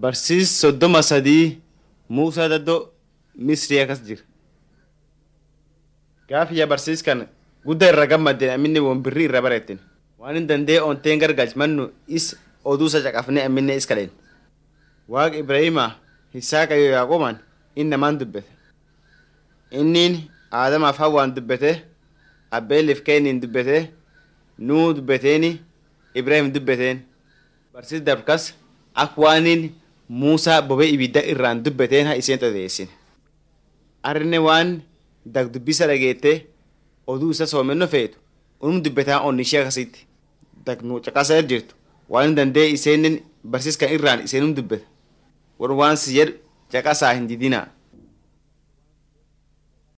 Barsiis soddoma sadii Muusaa daddoo Misrii akkas jira. Gaafiyya barsiis kana guddaa irra gammadeen aminne woon birrii irra bareetten. Waan hin danda'e onteen gargaajmannu is oduu isa caqafnee aminne is kadheen. Waaqa Ibraahimaa Hisaaqa yoo Yaaqoomaan inni namaan dubbete. Inniin Aadamaaf Hawwaan dubbete, Abbeeliif Keeniin dubbete, Nuu dubbeteeni, Ibraahim dubbeteen. Barsiis darkas akka waaniin Muusaa bobee ibidda irraan dubbeteen haa isheen odeessin. Arne waan dagdubbisa dhageettee oduu isa soomennoo feetu unum dubbetaa onni ishee akkasitti. Dagnuu caqasaa jirtu waan hin danda'e isheen barsiis kan irraan isheenum dubbeta. Warri waan si jedhu caqasaa hin didinaa.